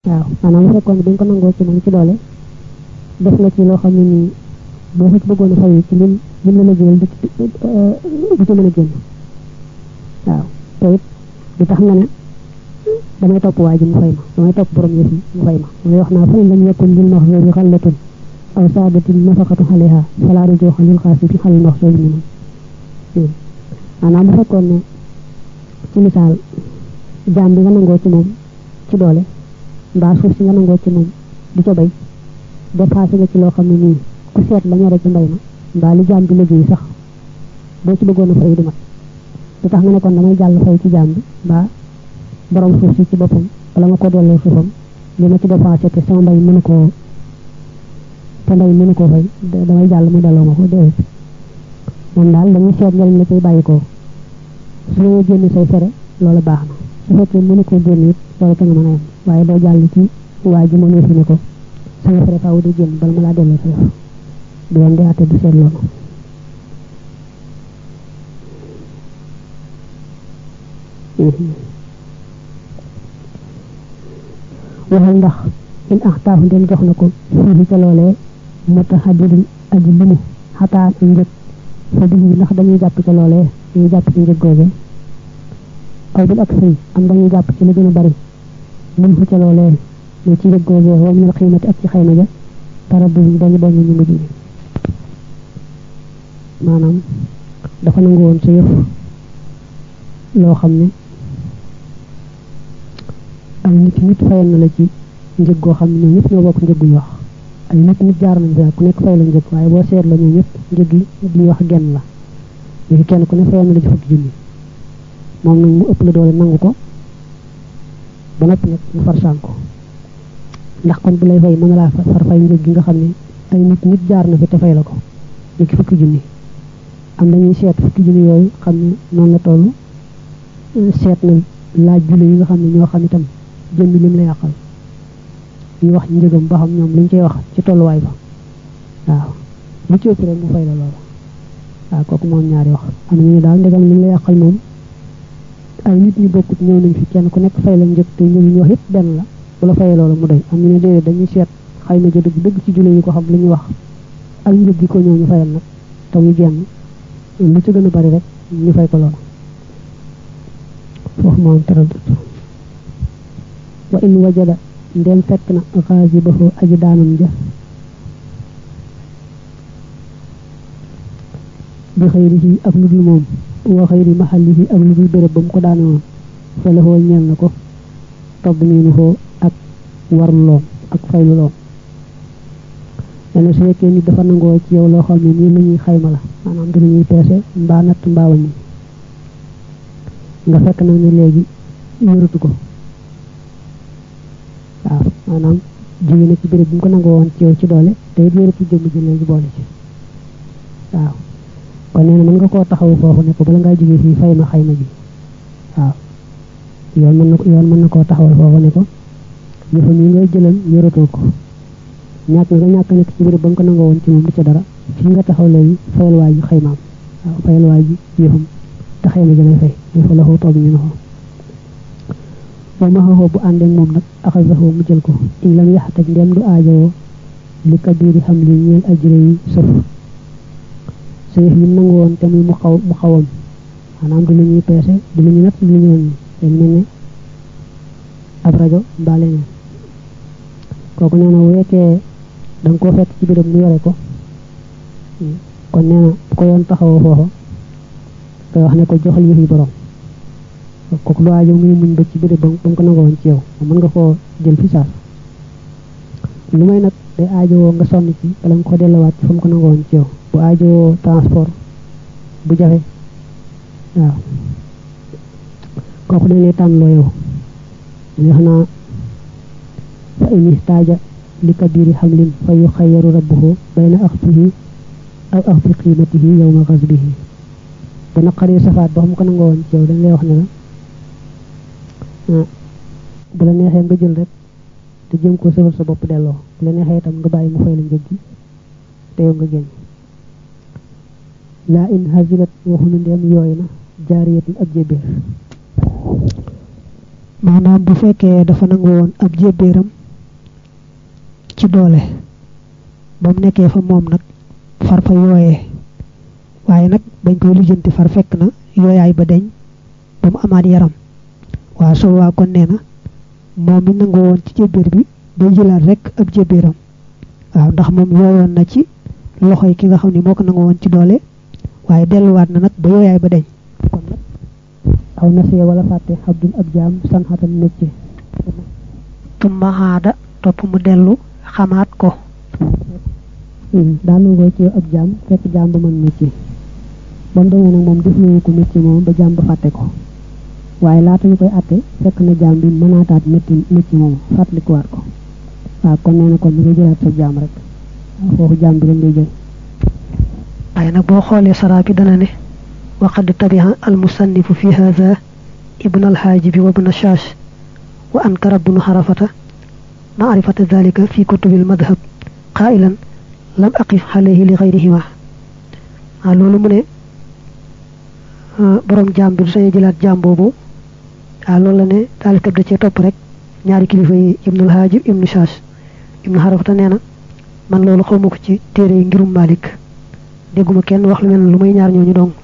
waaw maanaam bu fekkoon bi nga ko nangoo ci moom ci doole def nga ci loo xam ne nii boo ko ci bëggoon a fay ci lim lim la la jël du ci du ci mën a génn waaw te it du tax nga ne damay topp waa ji mu fay ma damay topp borom yëf yi mu fay ma damay wax naa fa in lam yakun lil maxsuubi xallatun aw saadatin nafaqatu xaleha falaa rujuuxa lil xaasibi xalil maxsuubi minhum maanaam bu fekkoon ne ci misaal jaam bi nga nangoo ci moom ci doole mbaa suuf si nga nangoo ci moom di ca bay dépassé nga ci loo xam ne nii ku seet la ñore ci mbay ma mbaa li jaam bi liggéey sax boo ci bëggoon a fay du mat lu tax nga ne kon damay jàll fay ci jaam bi mbaa borom suuf si ci boppam wala ma ko delloo suufam li ma ci dépensé te sama mbay mënu koo te mbay mënu koo fay damay jàll mu delloo ma ko déedéet moom daal dañuy seet njëriñ la cay bàyyi ko su ma génn say fere loolu baax na su fekkee mënu koo génn it loolu te nga mën a yem waaye doo jàll ci waa ji mënee fi ne ko sama fere faaw di génn bala ma laa delloo sa yëf du woon di àtte du seet loolu waxal ndax in axtaafu ndem jox na ko fii ca loolee mutahaddidun aji limu xataan ak njëg fa dig bi ndax dañuy jàpp ca loolee dañuy jàpp ci njëg googe aw bil ak sëy am dañuy jàpp ci li gën a bari mun fu ca loolee ñu ci njëg googe wa minal xiimati ak ci xayma ja taraddu bi dañu dañu ñu mujj maanaam dafa nangu woon sa yëf loo xam ne ay nit nit fayal na la ci njëg goo xam ne ñoom ñëpp ñoo bokk njëg gu ñu wax ay nit nit jaar nañ fi ku nekk fay la njëg waaye boo seet la ñoom ñëpp njëg yi li ñu wax genn la léegi kenn ku ne fayal na la ci fukki junni moom nag mu ëpp la doole nangu ko ba noppi nag mu far sànko ndax kon bu lay fay mën na laa far fay njëg gi nga xam ne ay nit nit jaar na fi te fay la ko ñu ki fukki junni am dañuy seet fukki junni yooyu xam ne noonu la toll seet na laaj julli yi nga xam ne ñoo xam itam jëmmi lim la yàqal ñu wax njëgam ba xam ñoom liñ cey wax ci tolluwaay ba waaw lu ci ëpp rek mu fay la loolu waaw kooku moom ñaari wax am na ñu daal ndegam lim la yàqal moom ay nit ñu bokkut ñëw nañ fi kenn ku nekk fay la njëg te njëg yi ñu wax yëpp benn la bu la fayee loolu mu doy am ñu ne déedéet dañuy seet xayma ja dëgg dëgg ci julli yi ko xam li ñu wax ak njëg gi ko ñëw ñu fayal nag te mu genn lu ci gën a bari rek ñu fay ko loolu foofu moom taraddut wa in wajada ndem fekk na xaasibahu aji daanam ja bi xëyrihi ak lu dul moom wa xëyri maxallihi ak lu dul béréb ba mu ko daane woon fa la xoo ñeel na ko tadmiinuhu ak warloom ak faylu loom leneen su fekkee nit dafa nangoo ci yow loo xam ne nii lu ñuy xayma la maanaam du lu ñuy peese mbaa natt mbaa waññi nga fekk nag ne léegi yoratu ko waaw maanaam jóge na ci béréb bi mu ko nangoo woon ci yow ci doole te it yoratu jëmm ji léegi boole ci waaw kon nee na mën nga koo taxawu foofu ne ko bala ngaa jóge fii fay ma xayma ji waaw yoon mën na ko yoon mën na koo taxawal foofu ne ko yëfam yi ngay jëlal yoratoo ko ñàkk nga ñàkk nekk ci béréb ba nga ko nangoo woon ci moom du ca dara fii nga taxaw léegi fayal waa ji xaymaam waaw fayal waa ji yëfam te xayma ji lay fay il faut la xoo toog ñu ne ko wa ma xaxoo bu àndeek moom nag axasaxoo mu jël ko in lam yaxtaj ndem du aajowoo li kabiri xam li ñeel ajure yi sëf sa yëf yi nangu woon te muy mu xaw mu xawam maanaam du lu ñuy peese du lu ñu natt du lu ñu wàññi dañ mel ne ab rajo mbaa leneen kooku nee na bu fekkee da nga koo fekk ci béréb mu yore ko kon nee na bu ko yoon taxawoo foofa koy wax ne ko joxal yëf yi borom kooku lu aajo ngay muñ ba ci béréb ba mu ko nangoo woon ci yow mën nga koo jël fi saas lu may nag day aajowoo nga sonn ci bala nga ko delluwaat ci fa mu ko nangoo woon ci yow bu aajowoo transport bu jafe waaw kooku dañ lay tànnloo yow dañuy xanaa fa in ihtaaja li kabiri xamlin fa yuxayaru rabbuhu bayna axfihi aw axfi qiimatihi yowma xasbihi bu naqaree safaat ba xam ko nangoo woon ci yow dañ lay wax ne la bu la neexee nga jël rek te jëm ko sëfal sa bopp delloo bu la neexee itam nga bàyyi mu fay la njëg gi te yow nga génn laa in hazilat waxunu ndeem yooyu na jaariyatin ab jébbéer maanaam bu fekkee dafa nangu woon ab jébbéeram ci doole ba mu nekkee fa moom nag far fa yooyee waaye nag bañ koy lijjanti far fekk na yooyaay ba deñ ba mu amaat yaram waaw soo waa kon nee na moom mi nangu woon ci jébbéer bi day jëlaat rek ab jébbéeram waaw ndax moom yooyoon na ci loxo yi ki nga xam ne moo ko nangu woon ci doole waaye delluwaat na nag ba yooyaay ba deñ kon nag aw nasee wala fàtte xabdul ab jaam san xatan métier tumma xaada topp mu dellu xamaat ko daa nangoo ci ab jaam fekk jaam ba mën métier ba mu demee nag moom defloo ko métier moom ba jaam ba fàtte ko waaye laata ñu koy àtte fekk na jaam bi mënaataat métti métier moomu fàttalikuwaat ko waaw kon nee na kon ñu koy jëlaat sa jaam rek waaw foofu jaam bi lañ lay jël waaye nag boo xoolee saraa bi dana ne waqad tabiha al musannifu fi hadha ibn al haajibi wa ibn shaash wa ankara ibn xarafata maarifata dalika fi kutubi al madhab qailan lam aqif alayhi li gayrihima waaw loolu mu ne borom jaam bi du sañe jëlaat jaam boobu waaw loolu la ne taalifkat da cee topp rek ñaari kilifa yi ibnul haajib ibnu shaash ibnu xarafata nee na man loolu xawma ko ci téere yi ngirum malik dégguma kenn wax lu mel lu may ñaar ñooñu dong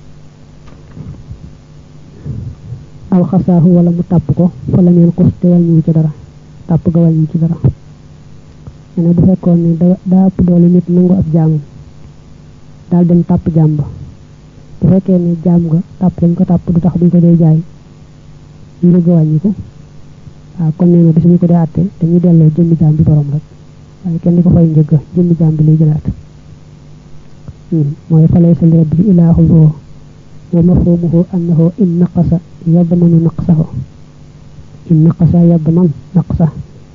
aw xasaahu wala mu tàpp ko fa la neen xus te wàññiwu ci dara tàpp ga wàññiwu ci dara ne bu fekkoon ne da daa ëpp doole nit nangu ab jaamam daal dem tàpp jaam ba bu fekkee ne jaam nga tàpp dañ ko tàpp du tax buñ ko dee jaay njëg ga wàññi ko waaw kon nee na bis ñu ko dee àtte dañuy delloo jëmmi jaam bi borom rek waaye kenn di ko fay njëg jëmmi jaam bi lay jëlaat mooy fa laysa li rabbi ilaahu zuhu wa mafhumuhu annahu in naqasa yadmanu naqsahu in naqasa yadman naqsa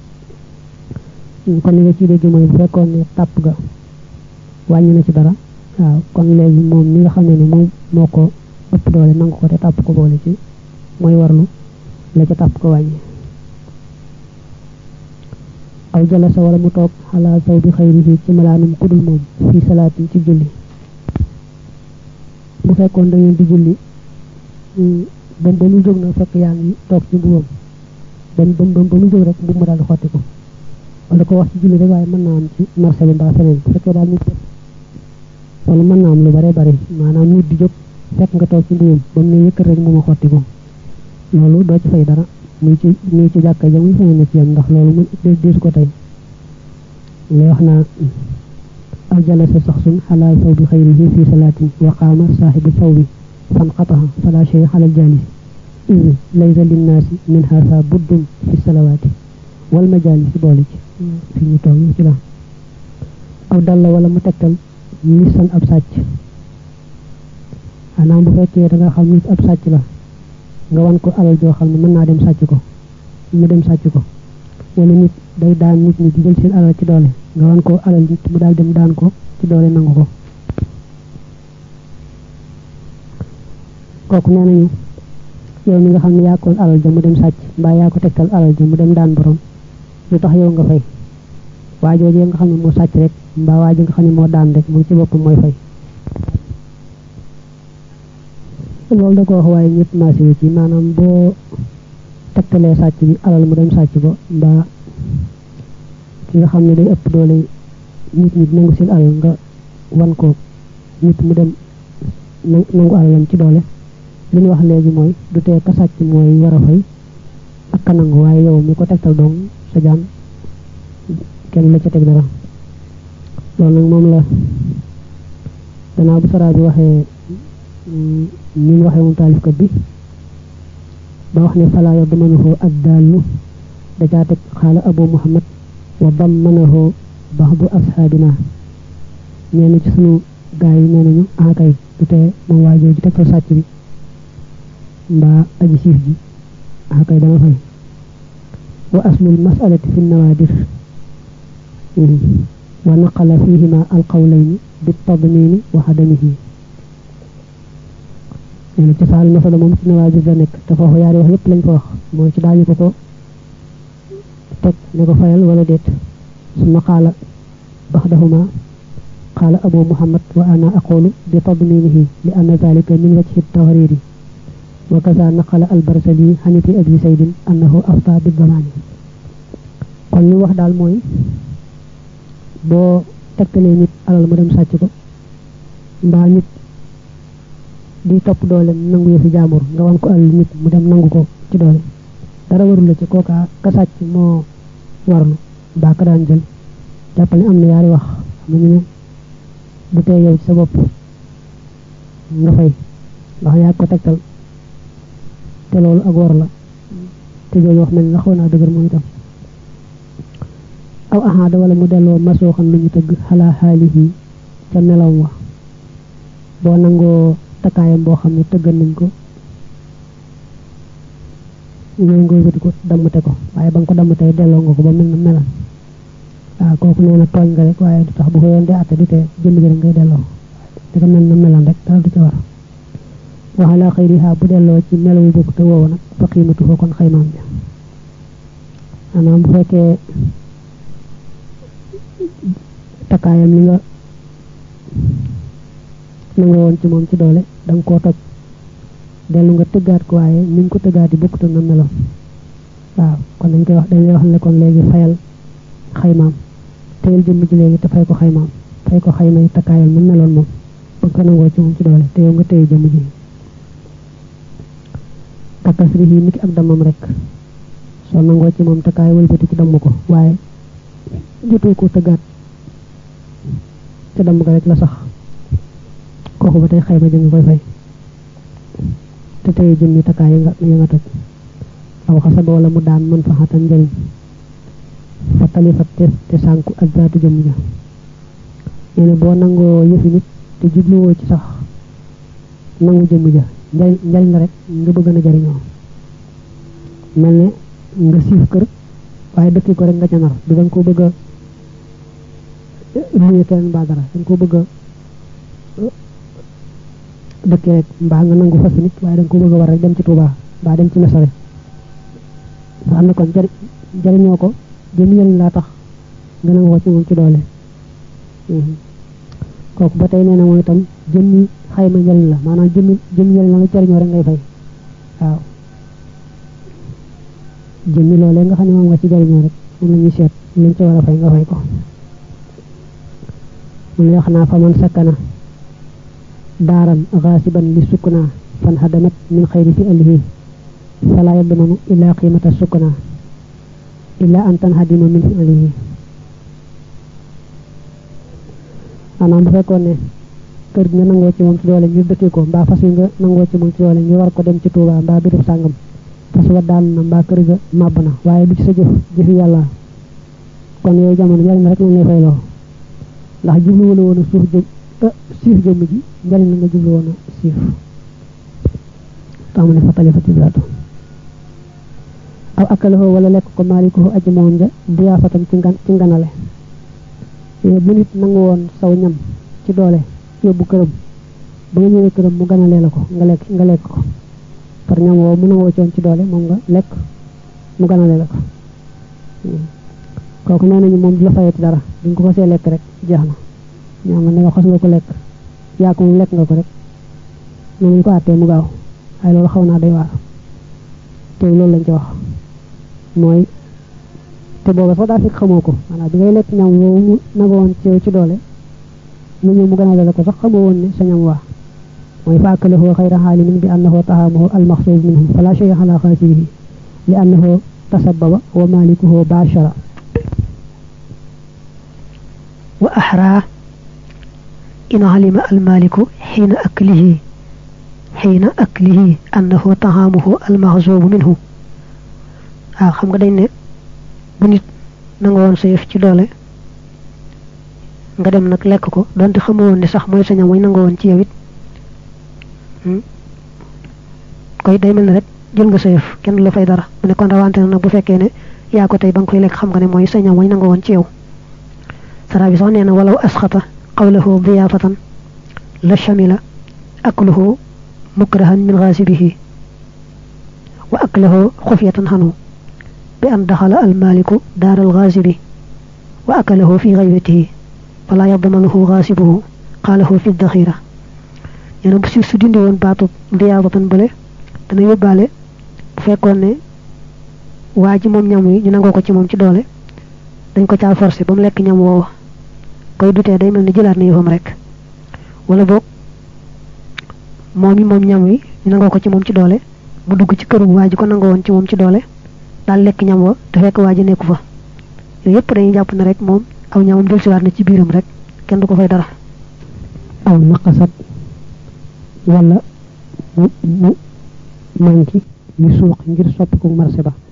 kon li nga ciy dégg mooy bu fekkoon ne tàpp ga wàññi na ci dara waaw kon léegi moom mi nga xam ne ne moom moo ko ëpp doole nangu ko te tàpp ko boole ci mooy warlu la ca tàpp ko wàññi aw jalasa wala mu toog xalaa saw bi xayrihi ci malaanum kudul moom fii salaatin ci julli bu fekkoon da ngeen di julli ba ba mu jóg na fekk yaa ngi toog ci mbubam ba ba ba mu jóg rek mbub ma daal di xotti ko wala ko wax ci julli rek waaye mën naa am ci marché bi mbaa feneen bu fekkee daal nit wala mën naa am lu bare bari maanaam nit di jóg fekk nga toog ci mbubam ba mu ne yëkkat rek mu ma xotti ko loolu doo ci fay dara muy ci muy ci jàkka ja muy feneen ci yam ndax loolu mu deesu ko tey lay wax naa aw jalasa saxsun xalaa saw bi xayrihi fi salaatin wa qaama saaxibu saw bi fan xataxa fala shay xalal jaalis iz laysa linnaasi min haasa buddun fi salawaati wal majaalis boole ci fi ñu toog ci la aw dalla wala mu tegtal lisan ab sàcc xanaa bu fekkee da nga xam nit ab sàcc la nga wan ko alal joo xam ne mën naa dem sàcc ko mu dem sàcc ko wala nit day daan nit ñi di jël seen alal ci doole nga wan ko alal nit mu daal dem daan ko ci doole nangu ko kooku nee nañu yow mi nga xam ne yaa ko alal ja mu dem sàcc mbaa yaa ko tegtal alal ja mu dem daan borom lu tax yow nga fay waajooje nga xam ne moo sàcc rek mbaa waajo nga xam ne moo daan rek moom ci boppam mooy fay loolu da ko wax waaye ñëpp maasiwu ci maanaam boo tegtalee sàcc bi alal mu dem sàcc ko mbaa ki nga xam ne day ëpp doole nit ñi nangu seen alal nga wan ko nit mu dem nangu alalam ci doole li ñu wax léegi mooy du tee ka sàcc mooy war a fay ak ka nangu waaye yow mi ko tegtal doom sa jaam kenn la ca teg dara loolu nag moom la gannaaw bu saraa bi waxee ni mu waxee moom taalifkat bi ba wax ne falaa yadmanuhu addaallu da caa teg xaala abu muhammad wa dammanahu baxdu asxaabina ñenn ci sunu gaa yi nee nañu akay du tee moom waa jooju tegtal sàcc bi mbaa aji siif ji akay dama fay wa aslul masalati fi nawaadir wa naqala fihima alqawlayni bi tadmini wa xadamihi nee na cosaan masala moom ci nawaadir la nekk te foofu yaari wax yépp lañ fa wax mooy ci daañu ko ko teg ne ko fayal wala déet suma qaala baxdahuma qaala abu muhammad wa ana aqulu bi tadminihi li anna zalika min wajhi tawriri wa kaza naqala albarsali xaniti abi saydin annahu afta bi damaani kon li wax daal mooy boo tegtalee nit alal mu dem sàcc ko mbaa nit di topp doole nangu yëfi jaambur nga wan ko alal nit mu dem nangu ko ci doole dara warul la ci kooka ka sàcc moo warlu mbaa ka daan jël jàppale am na yaari wax xam ñu ne bu tee yow ci sa bopp nga fay ndax yaa ko tegtal te loolu ak war la te jooju wax mel ni la xaw naa dëgër moom itam aw ahaada wala mu delloo masoo xam lu ñu tëgg xalaa xaalihi ca melaw wa boo nangoo takkaayam boo xam ne tëggal nañ ko ñooy nga wëti ko dammate ko waaye ba nga ko dammatee delloo nga ko ba mel na melam waaw kooku nee na tooñ nga rek waaye du tax bu ko yoon di àtte du tee jënd gi rek ngay delloo di ko mel na melam rek dara du ca war waxalaa xëyriha bu delloo ci melawu bokk te woowu nag fa xiimatu fa kon xaymaam ja maanaam bu fekkee takkaayam li nga na nga woon ci moom ci doole da nga koo toj dellu nga tëggaat ko waaye ni nga ko tëggaati bokkut na meloon waaw kon dañ koy wax dañ lay wax ne kon léegi fayal xaymaam teyel jëmm ji léegi te fay ko xaymaam fay ko xayma yi takkaayam mu meloon moom ba nga ko nangoo ci moom ci doole te yow nga téye jëmm ji takkasri yi niki ak damam rek soo nangoo ci moom takkaay wëlbati ci damm ko waaye jotoo ko tëggaat ca damm ko rek la sax kooku ba tey xayma ji nga koy fay te tey jëmmi takkaay yi nga yi nga toj aw xasaba wala mu daan mën fa xatan njëriñ fa talifat te te sànku ak zaatu jëmm ja nee na boo nangoo yëfi nit te jubluwoo ci sax nangu jëmm ja njariñ njariñ la rek nga bëgg na jariñoo mel ne nga siif kër waaye dëkki ko rek nga ca nar du danga ko bëgg a luye keneen mbaa dara danga ko bëgg a dëkki rek mbaa nga nangu fas nit waaye danga ko bëgg a war rek dem ci Tuubaa mbaa dem ci mesare nga xam ne kon jari jariñoo ko jëmi njariñ laa tax nga nangoo ci moom ci doole kooku ba tey nee na mooy itam jëmmi xayma njariñ la maanaam jëmmi jëmmi njariñ la nga jariñoo rek ngay fay waaw jëmmi loolee nga xam ne moom nga ci jariñoo rek moom la ñuy seet lañ ci war a fay nga fay ko mu lay wax naa fa man sakkana daaran xaasiban li sukkuna fan hadamat min xayri fi alihi fala yadmanu illa qimata sukkuna illa an tanhadima min fi alihi maanaam bu fekkoon ne kër gi nga nangoo ci moom ci doole ñu dëkkee ko mbaa fas yi nga nangoo ci moom ci doole ñu war ko dem ci Tuubaa mbaa birub sàngam fas wa daan na mbaa kër ga màbb na waaye du ci sa jëf jëfi yàlla kon yooyu jamono njariñ rek lañ lay fay loo ndax jublu wala woon a suuf jëm siif jëmm ji njariñ la nga jublu woon a siif tax mu ne fa talifati zaatu aw akkalahoo wala lekk ko maalikoo aji moom ja diyaafatam ci ngan ci nganale bu nit nangu woon saw ñam ci doole yóbbu këram ba nga ñëwee këram mu ganalee la ko nga lekk nga lekk ko par ñam woo mu nangoo coon ci doole moom nga lekk mu ganalee la ko kooku nee nañu moom du la fayati dara duñ ko xasee lekk rek jeex na ñaam ne nga xas nga ko lekk yaa ko moom lekk nga ko rek noonu ñu ko àttee mu gaaw waaye loolu xaw naa day waar te loolu lañ ci wax mooy te booba sax daa fekk xamoo ko maanaam bi ngay lekk ñam woowu mu nagoon ci ci doole mu ñëw mu gënale la ko sax xamoo woon ne sa ñam waa mooy fa akalahu xayra xaalimin bi annahu taxaamahu almaxsuub minhu fala shay ala xaasirihi li annahu tasababa wa malikuhu bashara wa axraa in alima almaliku xiina aklihi xiina aklihi annahu taxaamuhu almaxsuubu minhu waaw xam nga dañ ne bu nit nanga woon sa yëf ci doole nga dem nag lekk ko donte xamoo woon ne sax mooy sa ñam mooy nanga woon ci yow it koy day mel ne rek jël nga sa yëf kenn du la fay dara mu ne kon rawante na nag bu fekkee ne yaa ko tey ba nga koy lekk xam nga ne mooy sa ñam mooy nanga woon ci yow sara bi sax nee na walaw asxata qawlahu diyaafatan la shamila akluhu mukrahan min xaasibihi wa aklahu xufyatan xanu bi an daxala almaliku daar alxaasibi wa akalahu fi gaybatihi fala yadmanuhu xaasibuhu qaalahu fi daxira nee na bu si su dindi woon baatu diyaafatan bële dana yóbbaale bu fekkoon ne waa ji moom ñam yi ñu nangoo ko ci moom ci doole dañ ko caa forcé ba mu lekk ñam woowa koy dutee day mel ni jëlaat na yëfam rek wala boog moom yi moom ñam wi ñu nangoo ko ci moom ci doole mu dugg ci këru waa ji ko nangoo woon ci moom ci doole daal lekk ñam wa te fekk waa ji nekku fa yooyu yëpp dañuy jàpp ne rek moom aw ñamam dellusiwaat na ci biiram rek kenn du ko fay dara aw naqasat wala mu mu manki yu suuq ngir soppiku marché ba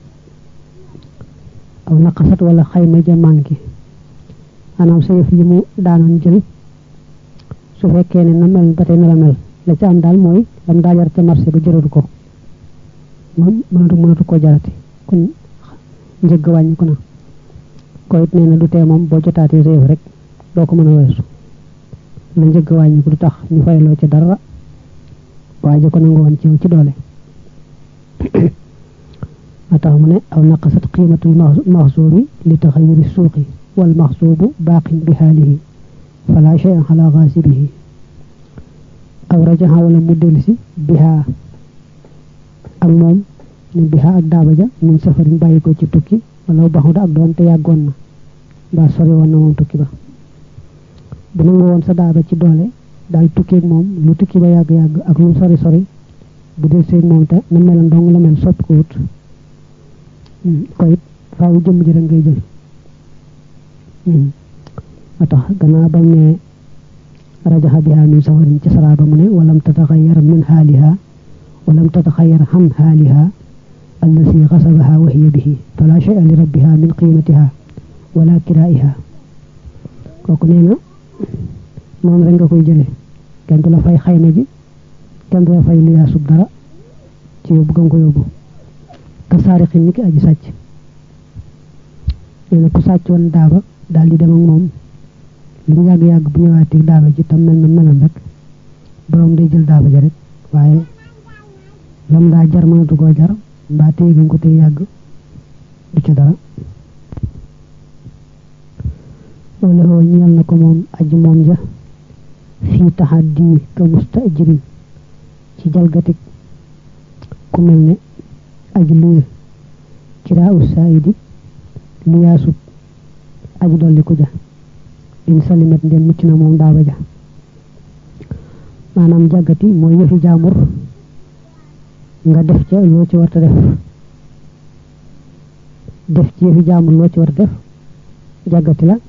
aw naqasat wala xayma ja manki maanaam sa yëf yi mu daanoon jël su fekkee ne na mel ba tey na la mel la ca am daal mooy lam daa jar ca marché ba jëratu ko moom mënatu mënatu koo jarati kon njëgg wàññi ko na ko it nee na du tee moom boo jotaatee sa yëf rek doo ko mën a weesu la njëgg wàññi ko du tax ñu fayloo ci dara waaye ko nangu woon ci ci doole ma tax mu ne aw naqasat qiimatul maxsuubi li taxayuri suuqi wal maxsuubu baaqin bi xaalihi fala cheyan xala xaasibihi aw rajaxa wala mu delsi bihaa ak moom ne bihaa ak daaba ja min safarin bàyyi ko ci tukki wala baxuda ak doon te yàggoon na mbaa sori woon na moom tukki ba bu nangu woon sa daaba ci doole daal tukkeeg moom lu tukki ba yàgg-yàgg ak lu sori sori bu del seeg moom te na melan dong la mel soppi ko wut ko it faaw jëmm ji rek ngay jël a tax gannaaw bam ne rajaxa biha min safarin ci saraaba mu ne walam tataxayar min xaaliha walam tataxayar xam xaaliha allasi xasabaha wa hiya bihi fala shay'a li rabbiha min qiimatiha wala kiraiha kooku nee na moom rek nga koy jële kenn du la fay xayma ji kenn du la fay lu yaasub dara ci yóbbu ga nga ko yóbbu ka saarixin ni ki aji sàcc nee na ku sàcc woon daaba daal di dem ak moom lu mu yàgg-yàgg bu ñëwaatee daaba ji tam mel na melam rek borom day jël daaba ja rek waaye lam daa jar mënatu koo jar mbaa téye nga ko téye yàgg du ca dara wala hoo ñeel na ko moom aji moom ja fii taxaddi ka mustajirin ci jalgatik ku mel ne aji luye kiraa u saayidi liyaasu aji dolli ku ja in salimat ndem mucc na moom daaba ja maanaam jàggati mooy yëfi jaamur nga def ca loo ci warta def def ci yëfi jaamur loo ci warta def jàggati la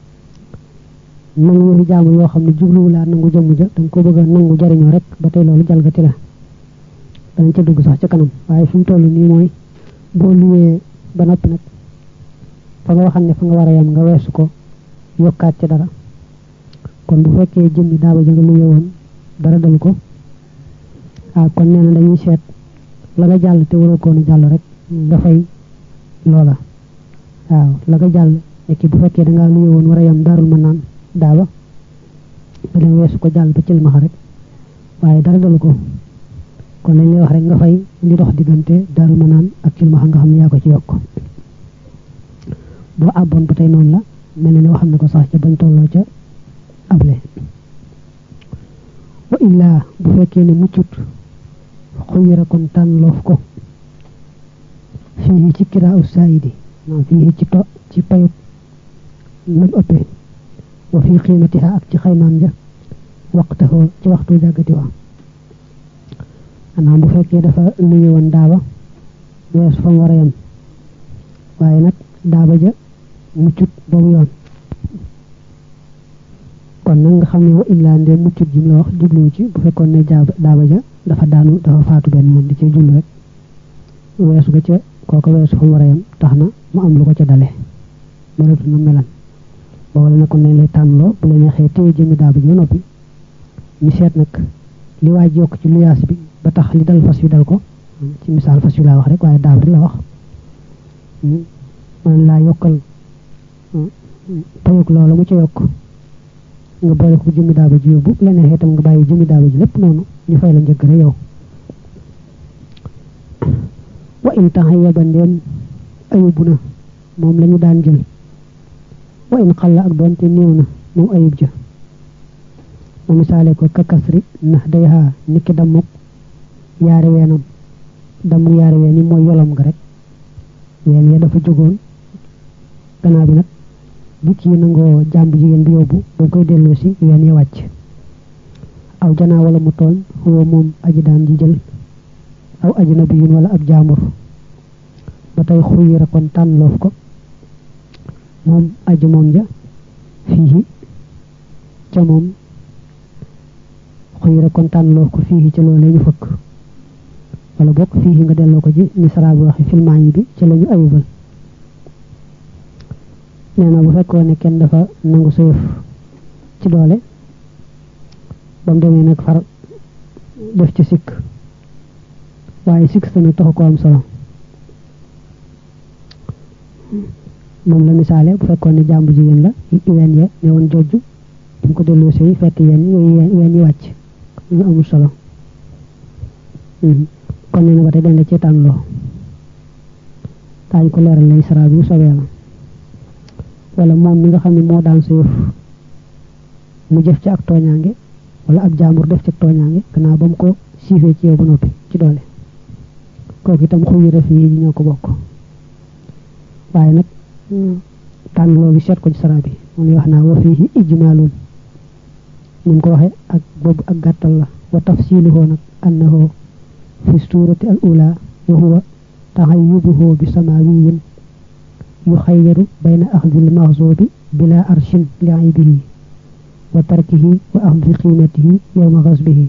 nangu yëfi jaamur yoo xam ne jubluwu laa nangu jëmm ja danga ko bëgg a nangu jariñoo rek ba tey loolu jalgati la danañ ca dugg sax ca kanam waaye fi mu toll nii mooy boo luyee ba noppi nag fa nga waxam ne fa nga war a yam nga weesu ko yokkaat ca dara kon bu fekkee jëmmi daaba ja nga luye woon dara dal ko ah kon nee na dañuy seet la nga jàll te waroo koon jàll rek nga fay loola waaw la nga jàll nekki bu fekkee dangaa luye woon war a yam daarul mën naan daaba nga dem weesu ko jàll ba cilmaxa rek waaye dara dalu ko kon lañ lay wax rek nga fay li dox diggante daarul mën naan ak cilmaxa nga xam ne yaa ko ci yokk boo àbboon ba tey noonu la mel na ne waxam ne ko sax ca bañ tolloo ca able wa illaa bu fekkee ne muccut xuyira kon tànnloof ko fii ci kiraa u saayidi non fii ci to ci payut nam ëppee wa fii xiimatiha ak ci xaymaam ja waqtahoo ci waxtu jàggati wa maanaam bu fekkee dafa luye woon daaba weesu fa mu war a yem waaye nag daaba ja muccut boobu yoon kon nag nga xam ne wa illaa ndee muccut jum la wax jubluwu ci bu fekkoon ne jaaba daaba ja dafa daanu dafa faatu benn yoon di ci jublu rek weesu ga ca kooko weesu fa mu war a yem tax na mu am lu ko ca dale melatu na melan ba wala ne kon dañ lay tànnloo bu la neexee téye jëmmi daaba ji ba noppi ñu seet nag li waaj yokk ci luyaas bi ba tax li dal fas wi dal ko ci misaal fas wi laa wax rek waaye daaba di la wax man laa yokkal payuk loola mu ca yokk nga boole ko jëmmi daaba ji yóbbu la neexee itam nga bàyyi jëmmi daaba ji lépp noonu ñu fay la njëkk rek yow wa in tax yeba ndeen ayubu na moom lañu daan jël wa in xalla ak doonte néew na moom ayub ja mu misaale ko kakasri ndax day xaa niki dammuk yaari weenam dammuk yaari ween yi mooy yolom nga rek ween ya dafa jógoon gannaaw bi nag bi kii nangoo jàmb jigéen bi yóbbu boo koy delloo si ween yi wàcc aw janaa wala mu tooñ xoo moom aji daan ji jël aw ajnabiyun wala ab jaamur ba tey xuyira kon tànnloof ko moom aji moom ja fii ca moom xuyira kon tànnloof ko fii ca loolee ñu fëkk wala bokk fii nga delloo ko ci misra bi waxi filmaan yi bi ca la ñu ayubal nee na bu fekkoon ne kenn dafa nangu sa yëf ci doole ba mu demee nag far def ci sikk waaye sikk sa nag taxu ko am solo moom la misaale bu fekkoon ne jàmbu jigéen la ween ya ne woon jojj bi mu ko delloo si fekk yenn yooyu ween yi wàcc ñu amul solo kon nee na ba tey dañ la ci tànnloo daañu ko leeral lay sara bi bu sobee la wala moom mi nga xam ne moo daan sa yëf mu jëf ci ak tooñaange wala ab jaambur def ci tooñaange gannaaw ba mu ko siifee ci yow ba noppi ci doole kooku itam xuyi ref yi ñoo ko bokk waaye nag tànn loo gi seet ko ci sara bi moom lay wax naa wa fii ijmaalun ni mu ko waxee ak boobu ak gàttal la wa tafsiluhu nag annahu fi suurati al ula wa huwa taxayyubuhu bi samawiyin yuxayyaru bayna axdil maxzubi bila arshin li aybihi wa tarkihi wa axdi qiimatihi yowma xasbihi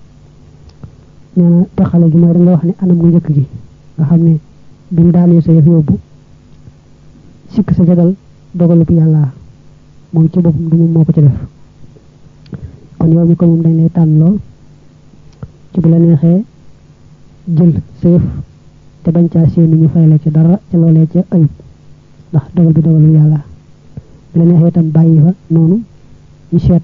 nee na taxale gi mooy dañ la wax ne anam gu njëkk gi nga xam ne bi mu daanee sa yëf yóbbu sikk sa jagal dogalub yàlla moom ci boppam du moom moo ko ci def kon yow mi ko moom dañ lay tànn loo ci bu la neexee jël sa yëf te bañ caa séenu ñu fay la ci dara ca loolee ca ayub ndax dogal bi dogalul yàlla bu la neexee itam bàyyi fa noonu ñu seet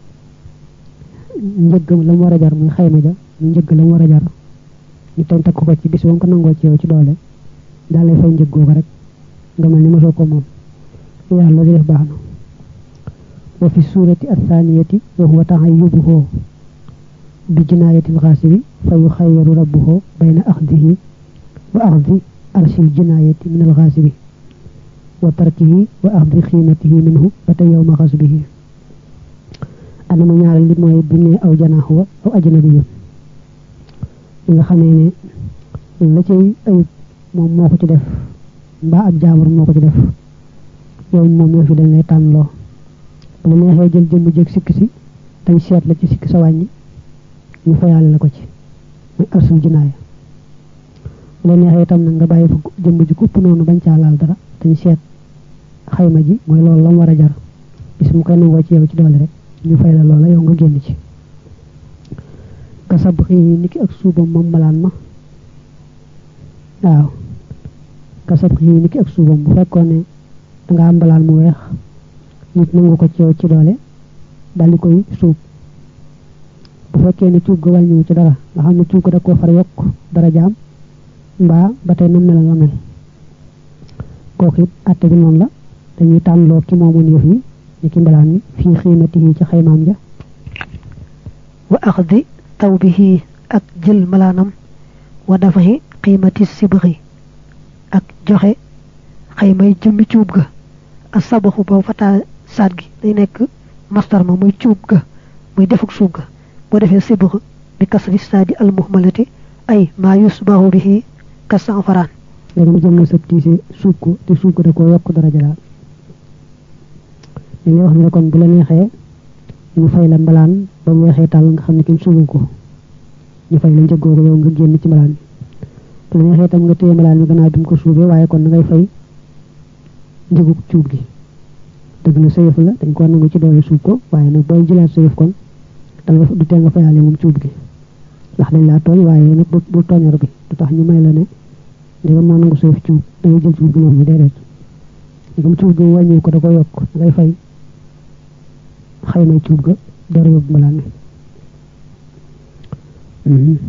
njëggam la mu war a jar muy xayma ja ñu njëgg la mu war a jar ñu tam takk ko ci bis ba mu ko nangoo ci yow ci doole daal lay fay njëggoo ko rek nga mel ni mosoo ko moom yàlla loo ci def baax na wa fi suurati athaniyati wa huwa taxayyubuhu bi jinaayati alxaasibi fa yuxayyaru rabbuhu bayna axdihi wa axdi arshil jinaayati min alxaasibi wa tarkihi wa axdi xiimatihi minhu ba tey yowma xasbihi anamu ñaareel li mooy bi ne aw janaaxu wa aw ajnabi yoon li nga xamee ne la cay ayub moom moo ko ci def mbaa ab jaamur moo ko ci def yow moom yoo fi dañ lay tànnloo bu la neexee jël jëmm jëg sikk si dañ seet la ci sikk sa wàññi ñu fayaale la ko ci muy arsul jinaaya bu la neexee itam nag nga bàyyi fa jëmm ji kupp noonu bañ caa laal dara dañ seet xayma ji mooy loolu la mu war a jar bis mu koy nangoo ci yow ci doole rek ñu fay la loola yow nga génn ci ka sab xii niki ak suubam moom malaan ma waaw ka sab xii niki ak suubam bu fekkoon ne danga am mbalaan mu weex nit nangu ko ci yow ci doole dal di koy suub bu fekkee ne cuub ga wàññiwu ci dara nga xam ne cuub ga da koo far yokk dara jaam mbaa ba tey na mel la mel kooku it àtte bi noonu la dañuy tànnloo ki moomoon yëf yi ni ki mbalaan mi fii xiimatihi ci xaymaam ja wa axdi tawbihi ak jël malaanam wa dafahi qiimati sibxi ak joxe xaymay jëmmi cuub ga ak sabaxu boobu fataa saat gi day nekk mastar ma muy cuub ga muy defuk suub ga boo defee sibx bi kasri saadi al muhmalati ay maa yusbahu bihi kasan faraan léegi mu jëm na sëb tiise suub ko te suub ko da koo yokk dara jalaal li lay wax ne kon bu la neexee ñu fay la mbalaan ba mu weexee tàll nga xam ne kenn suubu ko ñu fay la njëggoo ko yow nga génn ci mbalaan bi bu la neexee tam nga téye mbalaan mi gannaaw bi mu ko suubee waaye kon na ngay fay njëgu cuub gi dëgg la sa yëf la dañ ko nangu ci doole suub ko waaye nag booy jëlaat sa yëf kon danga du tee nga fayaale moom cuub gi ndax dañ laa tooñ waaye nag bu tooñar bi du tax ñu may la ne ndegam moo nangu sa yëf cuub da ngay jël cuub gi noonu déedéet ndegam cuub gi wàññiw ko da ko yokk da ngay fay xaymay cuub ga dara yóbbu mbalaan mi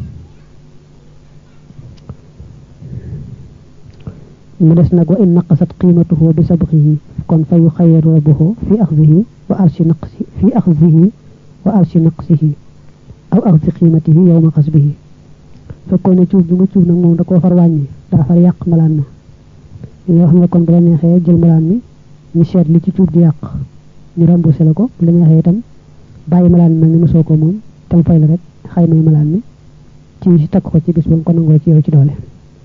mu des nag wa in naqasat qiimatuhu bi sabqihi kon fa yuxayyaru rabbuhu fi axdihi wa arshi naqsi fi axdihi wa arshi naqsihi aw axdi qiimatihi yowma xasbihi fekkoon ne cuub bi nga cuub nag moom da koo far wàññi daa far yàq mbalaan ma li nga xam ne kon bu la neexee jël mbalaan mi ñu seet li ci cuub di yàq ñu remboursé la ko bu la neexee itam bàyyi malaan mel ni mosoo ko moom tam fay la rek xaymay malaan mi ci takk ko ci bis ba nga ko nangoo ci yow ci doole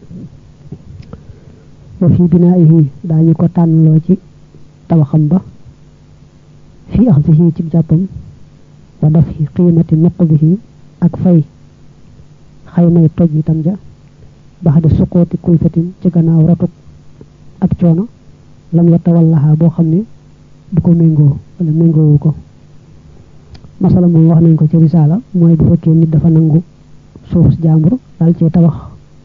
wa fi binaa'ihi daañu ko tànnloo ci tabaxam ba fi axdihi ci jàppam wa dafi qiimati nuqdihi ak fay xaymay toj itam ja baxda suqooti kulfatin ci gannaaw ratuk ab coono lam yatawallaha boo xam ne du ko méngoo wala méngoowu ko masala moom wax nañ ko ci risaala mooy bu fekkee nit dafa nangu suuf jàmbur dal cee tabax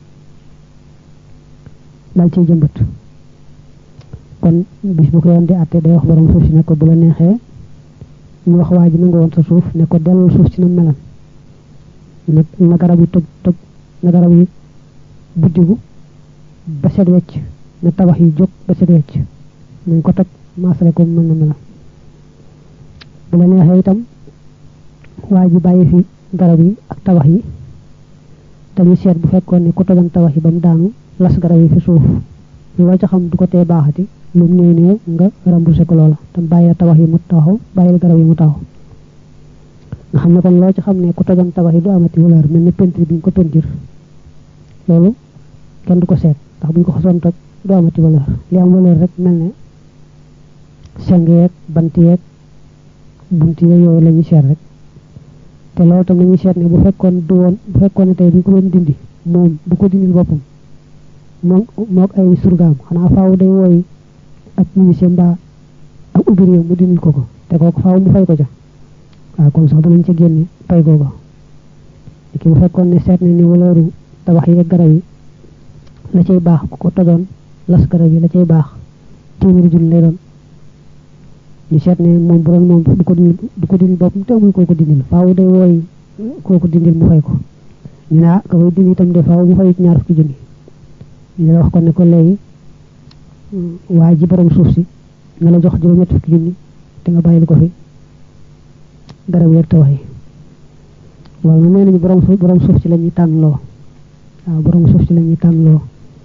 dal cee jëmbat kon bis bu ko yoon di àtte day wax borom suuf si ne ko bu la neexee ñu wax waa ji nangu woon sa suuf ne ko dellul suuf si na melan na na garab yi toj toj na garab yi buddigu ba set wecc na tabax yi jóg ba set wecc nañ ko toj maasale ko mën na melan bu la neexee itam waa ji bàyyi fi garab yi ak tabax yi dañuy seet bu fekkoon ne ku tojoon tabax yi ba mu daanu las garab yi fi suuf loo ca xam du ko tee baaxati lu mu néew néew nga remboursé ko loola te bàyyi tabax yi mu taxaw bàyyi garab yi mu taxaw nga xam ne kon loo ci xam ne ku tojoon tabax yi du amati valeur mel ne peinture bi ñu ko peinture loolu kenn du ko seet ndax bu ñu ko xosoon toj du amati valeur li am valeur rek mel ne seng yeeg bant yeeg bunt yeeg yooyu la ñuy seet rek te loolu tam lañuy seet ne bu fekkoon du woon bu fekkoon ne tey bi ko doon dindi moom bu ko dindil boppam moom mook ay surgaam xanaa faaw day wooy ak ministère mbaa ak ouvrier mu dindil ko ko te kooku faaw mu fay ko ca waaw kon sax danañ ca génne pay googa ki bu fekkoon ne seet na ni waleeru tabax yi ak garab yi la cay baax ku ko tojoon las garab yi la cay baax téeméeri junni lay doon ñu seet ne moom bu doon moom du ko dindil du ko dindil boppam te amul koo ko dindil faaw day wooy koo ko dindil mu fay ko ñu ne ah ka koy dindi itam de faaw mu fay ci ñaar fukki junni ñu la wax ko ne ko léegi waa ji borom suuf si nga la jox juróom-ñett fukki junni te nga bàyyil ko fi garab yeeg tawax yi loolu nag nee nañu borom suuf borom suuf si la ñuy tànn loo waaw borom suuf si la ñuy tànn loo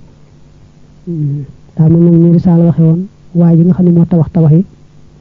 daa mel nag ñu risaal waxe woon waa ji nga xam ne moo tabax tabax yi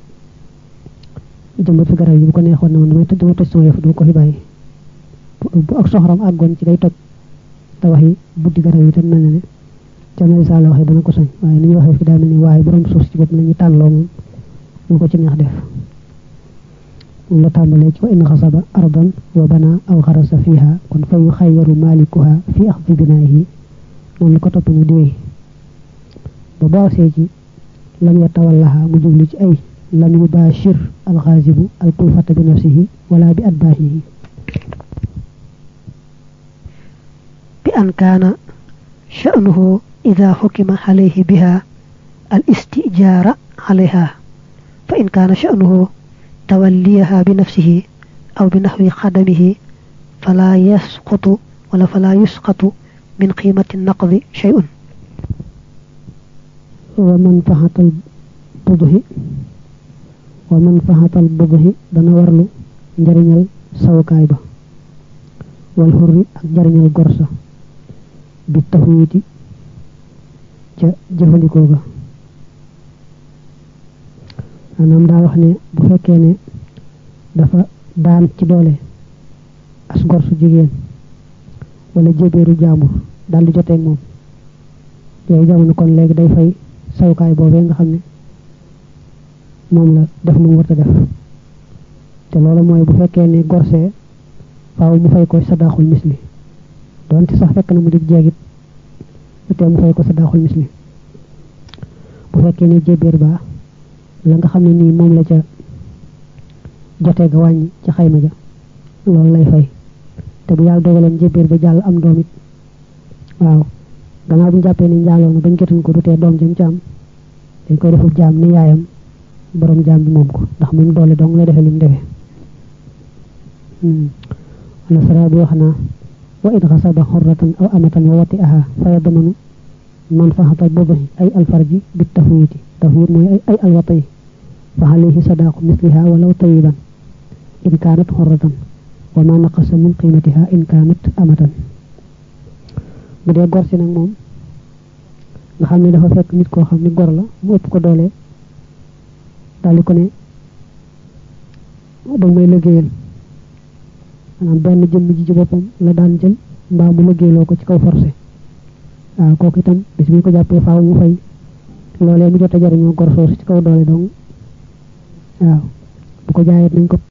jëmbat fi garab yi bu ko neexoon ne man damay dama toj sama yëf du ko fi bàyyi bu ak soxoram àggoon ci day toj tabax yi buddi garab yi tam mel na ne ca na risaal waxee dana ko sañ waaye ni ñu waxee fi daa mel ni waaye borom suuf si bopp la ñuy tànn loo moom lu ko ci neex def la tàmbalee ci wa in xasaba ardan wa bana aw xarasa fiha kon fa yu xayyaru malikuha fi axdi binaayihi noonu la ko topp mu di wéy ba boosee ci lam yatawallaha mu jubli ci ay lam yubashir alxaasibu alkulfata bi nafsihi wala bi adbaahihi bi an kaana sha'nuhu ida xukima alayhi biha al istijaara alayha fa in kaana sha'nuhu توليها بنفسه أو بنحو خدمه فلا يسقط ولا فلا يسقط من قيمة النقض شيء ومنفعة البضه ومنفعة البضه دنا ورلو njariñal sawukaay ba wal hurri ak njariñal gorsa bi taxwiti ca jëfandikoo ga maanaam daa wax ne bu fekkee ne dafa daan ci doole as gor su jigéen wala jébéeru jaambur daal di joteeg moom yooyu jamono kon léegi day fay sawukaay boobee nga xam ne moom la def lu mu war a def te loolu mooy bu fekkee ne gorsee faaw mu fay ko sadaaxul misli doonte sax fekk na mu di jeegit te mu fay ko sadaaxul misli bu fekkee ne jébéer baa la nga xam ne nii moom la ca jotee ga wàññi ca xayma ja loolu lay fay te bu yàlla dogaloon jébéer ba jàll am doom it waaw gannaaw bu ñu jàppee ne njaaloo na bañ jotuñ ko du tee doom jëm ci am dañ koy defub jaam ni yaayam borom jaam bi moom ko ndax moom doole dong lay defee lim defee wala sara bi wax naa wa in xasaba xorratan aw amatan wa wati aha fa yadmanu manfaxatal boobahi ay alfarji bi tafwiti tafwit mooy ay ay alwata yi fa alayhi sadaqu misliha walaw tayiban in kaanat xorratan wa ma naqasa min qimatiha in kaanat amatan bu dee gor si nag moom nga xam ne dafa fekk nit koo xam ne gor la mu ëpp ko doole daal di ko ne ba may liggéeyal maanaam benn jëmm ji ci boppam la daan jël mbaa mu liggéeyloo ko ci kaw forcé waaw kooku itam bis bu ñu ko jàppee faaw mu fay loolee mu jot a jariñoo gor soosu ci kaw doole dong waaw bu ko jaayee nañ ko